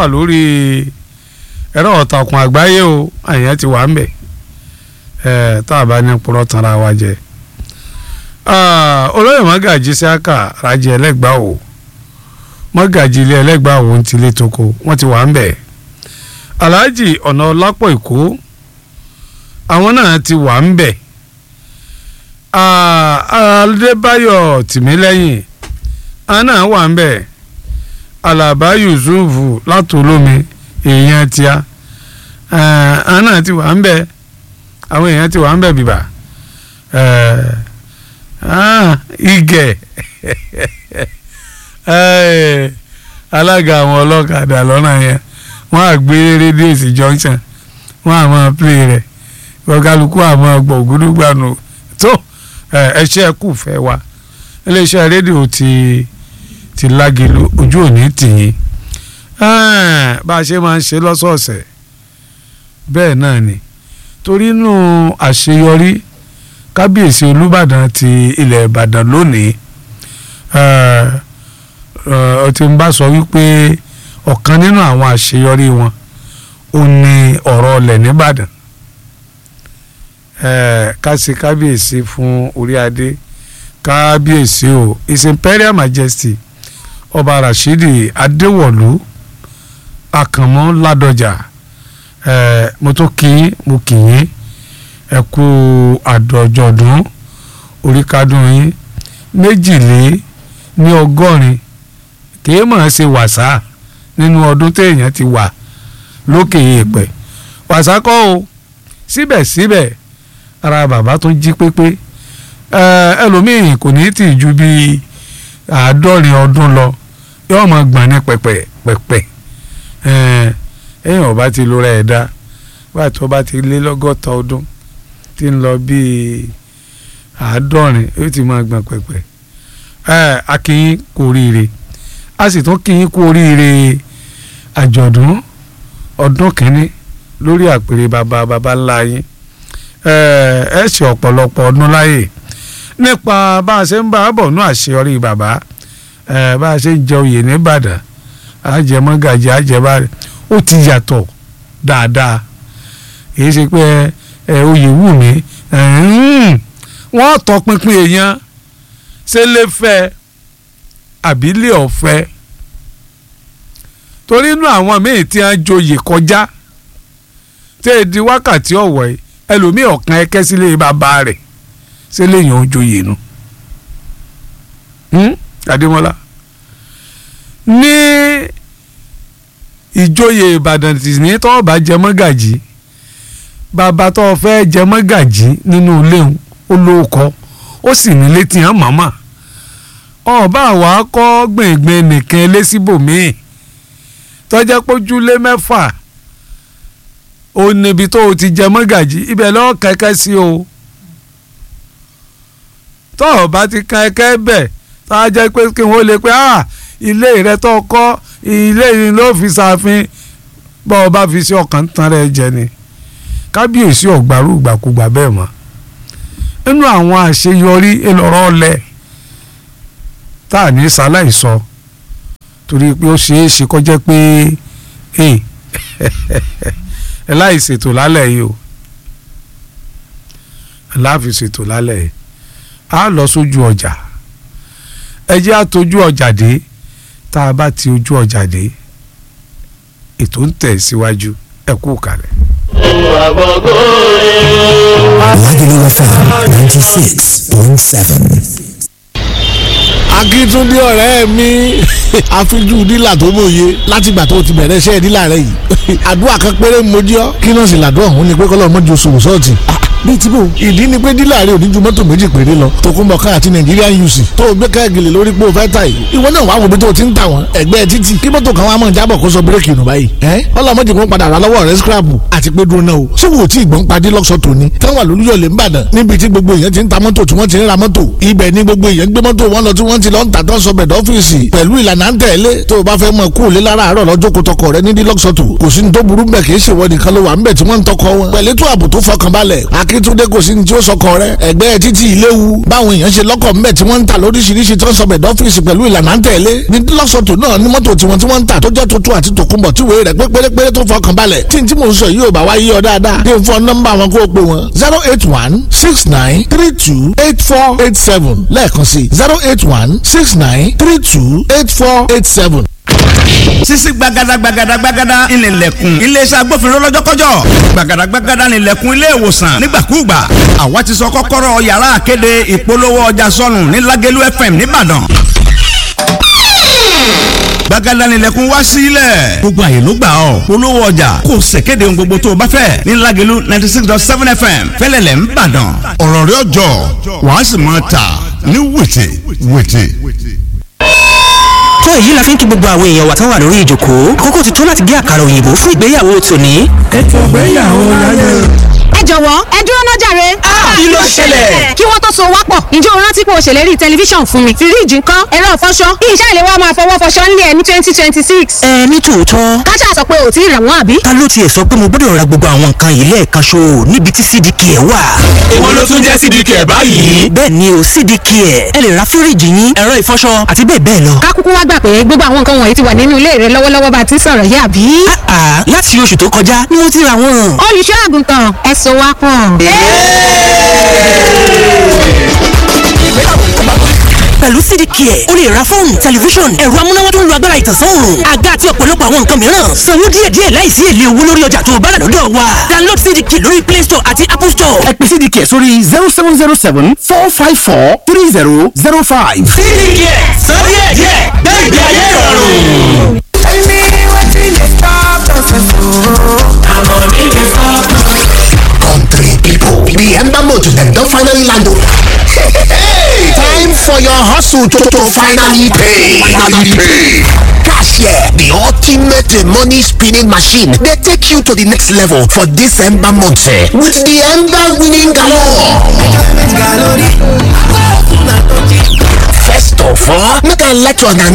wà lórí ẹ̀rọ ọ̀tàkùn àgbáyé o àyàn ti wà ń bẹ̀ ẹ̀ tá a bá ní purọ́ tanra wa jẹ. olóyè mọ́gàjì síákà rajì ẹlẹ́gbàá o mọ́gàjì ilé ẹlẹ́gbàá o ń tilé toko wọ́n ti wà ń bẹ̀. alhaji ọ̀nà ọlápọ̀ èkó àwọn náà ti wà ń bẹ̀. adébáyọ̀ tìmílẹ́yìn àwọn náà wà ń bẹ̀. alaba yusufu látòlómi èèyàn tíá àwọn náà ti wà ń bẹ̀ àwọn èèyàn ti wà ń bẹ̀ bìbà igẹ̀ alága àwọn ọlọ́kadà lọ́nà yẹn wọ́n á gbé rédíò sí junction wọ́n á máa play rẹ̀ ọ̀gálùkù àmọ́ ọgbọ̀n ògúdúgbànú tó ẹṣẹ́ kù fẹ́ wa iléeṣẹ́ rédíò ti ti lágelu ojú òní tìyín bá a ṣe máa ń ṣe lọ́sọ̀ọ̀sẹ̀ bẹ́ẹ̀ náà ni torí inú àṣeyọrí kábíyèsí olúbàdàn ti ilẹ̀ ìbàdàn lónìí ọ ti ń bá sọ wípé ọ̀kan nínú àwọn àṣeyọrí wọn ò ní ọ̀rọ̀ ọlẹ̀ nìbàdàn ká ṣe kábíyèsí fún orí adé kábíyèsí o his imperial majesty ọba rashidi adéwọ̀lú àkànmọ́ ládọjà mo tó kí mo kì yín ẹ kú àdọ̀jọ̀dún oríkádùn yín méjìlé ní ọgọ́rin kìí mọ̀ ṣe wàsá nínú ọdún téèyàn ti wà lókè èèpẹ̀ wàsá kọ́ o síbẹ̀síbẹ̀ ara bàbá tó jí pépé ẹlòmíì kò ní tì ju bíi àádọ́rin ọdún lọ yóò máa gbọ̀n ní pẹ̀pẹ̀ pẹ̀pẹ̀ ẹ̀yìn ọba ti lóra ẹ̀ dá bá tó bá ti lé lọ́gọ́ta ọdún tí ń lọ bíi àádọ́rin yóò ti máa gbọ̀n pẹ̀pẹ̀ ẹ̀ akínyín kú oríire a sì tún kínyín kú oríire àjọ̀dún ọdún kìíní lórí àpèrè bàbá bàbá ńlá yín ẹ ṣe ọ̀pọ̀lọpọ̀ ọdún láyè nípa bá a ṣe ń bá a bọ̀ ní àṣeyọrí bàbá bá a ṣe ń jẹ oyè nìbàdàn àjẹmọ́gàjì àjẹbárẹ̀ ó ti yàtọ̀ dáadáa kì í ṣe pé oyè wù mí wọ́n tọpinpin èèyàn ṣe lè fẹ́ àbílẹ̀ ọ̀fẹ́ torí inú àwọn míì tí wọ́n joyè kọjá tẹ́ ẹ di wákàtí ọ̀wọ́ yìí ẹlòmíì ọ̀kan ẹ̀kẹ́ sílé bàbá rẹ̀ ṣé lèèyàn ó joyè nu Adémọ́lá ní ìjòyè Ìbàdàn tì ní tọ́ bá jẹ mọ́gàjì bàbá tó fẹ́ jẹ mọ́gàjì nínú ilé olóòkọ ó sì ní létí hàn màmá ọba àwa kọ́ gbìngbìn nìkan lẹ́síbòmíì tọ́jà pójúlé mẹ́fà ó níbi tó o ti jẹ mọ́gàjì ibẹ̀ lọ́ọ́ kẹ́kẹ́ sí o tọ́ ọ bá ti kẹ́kẹ́ bẹ̀ tá a jẹ́ pé kí wọ́n lè pé ah ilé rẹ tó kọ́ ilé yìí ló fi ṣàfin bọ́ ọ bá fi sí ọkàn tán rẹ jẹ ni kábíyèsí ọ̀gbàrú ìgbàkúgbà bẹ́ẹ̀ mọ́ nínú àwọn àṣeyọrí ìlọrọ ọlẹ tá a ní sáláì sọ torí pé ó ṣeé ṣe kó jẹ́ pé ẹ láì ṣètò lálẹ́ yìí o láàfi ṣètò lálẹ́ yìí a lọ sójú ọjà ẹ jẹ́ àtọ́jú ọjà dé tá a bá ti ojú ọjà dé ètò ń tẹ̀ síwájú ẹ kú kalẹ̀. Lagelu FM ninety six point seven. akíntúndé ọ̀rẹ́ mi àfijú dílà tó mòye látìgbà tó ti bẹ̀rẹ̀ iṣẹ́ dílà rẹ yìí àdúrà kan péré mojú ọ kí náà sì làdúrà òun ni pé kọ́lọ́ mọ́jú oṣù sọ́ọ̀tì bíi tí bò ìdí ni pé dílà rẹ ò ní ju mọ́tò méjì péré lọ tòkunbọ̀ ká àti Nigerian UC tó o gbé káàgìlì lórí pé o fẹ́ ta yìí ìwọ náà wàá wo bí tó o ti ń tà wọ́n ẹgbẹ́ títì kí mọ́tò kan wàá mọ̀ jábọ̀ kó sọ bírèkì nù báyìí ẹ́ ọlọ́mọdé kan padà rà lọ́wọ́ rẹ scrapu àti pé dúró náà o ṣé wò ó tí ìgbọ́n padì lọ́sọ̀ tòní táwọn àlùyọ̀lẹ̀ ń bàdàn níbi tí gbogbo èèyàn ti ń ta mọ́tò tí wọ́n ti ń ra mọ́tò ibẹ̀ ni gbogbo èèyàn gbé mọ́tò wọn lọ tí wọ́n ti lọ ń tà tó ń sọ bẹ̀dọ̀ ọ́fíìsì pẹ̀lú ìlànà ń tẹ̀lé tó o bá fẹ́ mọ kú òlé lára àárọ̀ lọ́jọ́ kó tọkọ rẹ ní dílọ́sọ̀tò kò sí ní tó burú bẹ̀ kì í ṣèwọ nìkan ló wà ń bẹ̀ tí wọ́n ń tọkọ wọn pẹ̀lú tó ààbò tó fọkànbalẹ̀ akíntúndé kò sí ní tí ó sọkọ rẹ ẹgbẹ́ títí ìléwu báwọn èèyàn ṣe lọ́kọ̀ mbẹ́ tí wọ́n ń tà lóríṣiríṣi tí wọ́n sọ bẹ̀dọ̀ ọ́fíìsì pẹ̀lú ìlànà tẹ̀lé ní lọ́sọ̀tò náà ní mọ́tò tiwọn tí wọ́n ń tà tó jẹ́ tuntun àti tòkunbọ̀ tí wèé rẹ̀ pé pérépéré tó fọkàn balẹ̀ tí n tí mò ń sọ yìí ò bá wá yí ọ dáadáa kí n fọ nọ́mbà wọn kó o pè wọn zero eight one six nine three two eight four eight seven lẹ́ẹ̀kan sí zero eight one six nine three two eight four eight seven sisi gbagada gbagada gbagada ìnìlẹ̀kùn iléeṣẹ́ agbófinró lọ́jọ́kọ́jọ́ gbagada gbagada ìnìlẹ̀kùn ilé ìwòsàn nígbàkúùgbà àwa ti sọ kọ́kọ́rọ́ yàrá àkéde ìpolówó ọjà sọnù ní Lágẹ̀lú FM nìbàdàn gbagada ìnìlẹ̀kùn wá sílẹ̀ gbogbo àyè ló gbà ọ́ polówó ọjà kò ṣèkéde ohun gbogbo tó o bá fẹ́ ní Lágẹ̀lú ninety six dot seven FM fẹ́lẹ́lẹ̀ nìbàdàn ọ̀rọ̀ rẹ̀ ọjọ́ wàá sì máa tà ní wètè wètè tó èyí la fi ń kí gbogbo àwọn èèyàn wa tán wà lórí ìjòkó àkókò ti tó láti gé àkàrà òyìnbó fún ìgbéyàwó tòní. ètò ìgbéyàwó láyé. ẹ jọ̀wọ́ ẹ dúró náà jàre. kí ló ṣẹlẹ̀? kí wọ́n tó so wá pọ̀ ǹjẹ́ o rántí pé o ṣèlérí tẹlifíṣàn fún mi fíríìjì ńkọ́ ẹ̀rọ ìfọṣọ iṣẹ́ ìléwọ́ máa fọwọ́ fọṣọ ńlẹ̀ ẹ̀ ní twenty twenty six. ẹ ní tòótọ́ káṣá sọ pé ò tí ì rà wọ́n àbí. ta ló tiẹ̀ sọ pé mo gbọ́dọ̀ ra gbogbo àwọn nǹkan yìí lẹ́ẹ̀kan ṣo níbi tí cdk ẹ̀ wà. èwo ló tún jẹ́ cdk ẹ̀ báyìí. bẹ́ẹ̀ ni o cdk ẹ̀ ẹ lè ra fíríìjì yín ẹ̀rọ ìfọṣọ àti bẹ́ẹ̀ bẹ́ẹ̀ lọ. ká kúkú wá gbà pé gbogbo àwọn nǹkan wọ̀nyí ti wà nínú ilé rẹ lọ́wọ́lọ́wọ́ bá a ti sọ̀rọ̀ yìí àbí. àà láti oṣù tó kọjá ni mo ti ra wọn. olùṣọ́ àgùntàn ẹ so wá pọ̀. pẹ̀lú cdk ẹ̀ o lè ra fóònù tẹlifíṣọ̀n ẹ̀rọ amúnáwá tó ń lo agbára ìtànsán òòrùn àga àti ọ̀pọ̀lọpọ̀ àwọn nǹkan mìíràn sanwó díẹ̀díẹ̀ láìsí èlé owó lórí ọjà tó o bá rà lọ́dọ̀ wa download cdk lórí play store àti apple store. ẹ pè cdk sórí zero seven zero seven four five four three zero zero five. cdk sọ díẹ̀díẹ̀ gbẹ̀gbẹ̀ ayé ìrọ̀rùn. tell me wetin dey stop us I'm money dey stop us. country people. The Ember Motor them don finally land o. Hey, time for your hustle to, to finally pay. Finally pay. Cashier, the ultimate uh, money spinning machine, they take you to the next level for this Ember month eh, with the Ember winning galore. First of all, make I let you know